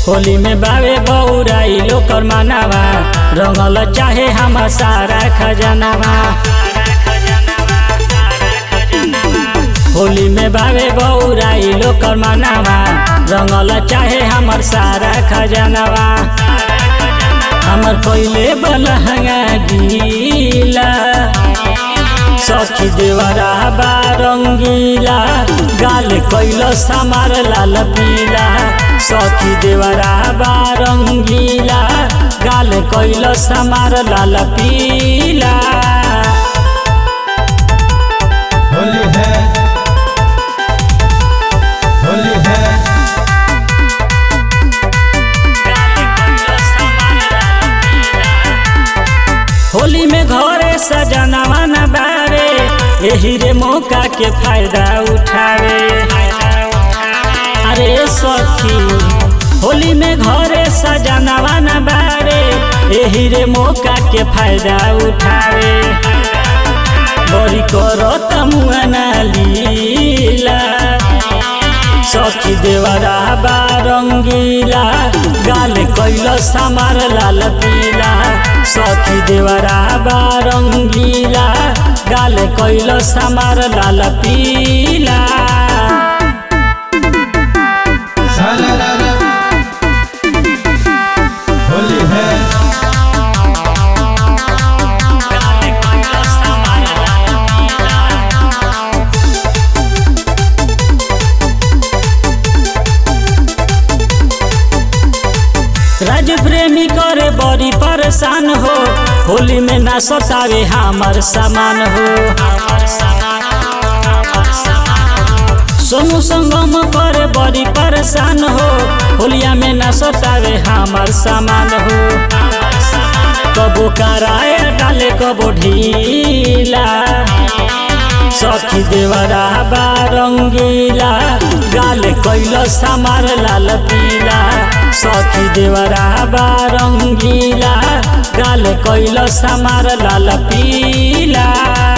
होली में बावे बौराई लोकर मानावा रंगल चाहे हम सारा खजानावा होली में बावे बौराई लोकर मानावा रंगल चाहे हमर सारा खजानावा हमर पहिले बलहंगा गीला सखी देवरा बा रंगीला गाल कैल समार लाल पीला सखी देवरा बा रंगीला गाल कैल समार लाल पीला होली है होली है होली में घरे सजनवा न बारे यही रे मौका के फायदा उठावे अरे सखी होली में घरे सजनवा न बारे यही रे मौका के फायदा उठावे बड़ी करो तमुआना लीला सखी देवरा बा रंगीला गाल कैल समार लाल पीला सखी देवरा बा रंगीला गाल कैल समार लाल पीला साला ला ला होली है राज प्रेमी करे बड़ी परेशान हो होली में ना सतावे हमर सामान हो सोनू संगम करे बड़ी परेशान हो होलिया में ना सतावे हमर सामान हो कबो कराए डाले कबो ढीला सखी देवरा बा रंगीला गाल कैल समार लाल पीला सखी देवरा बा रंगीला गाल कैल समार लाल पीला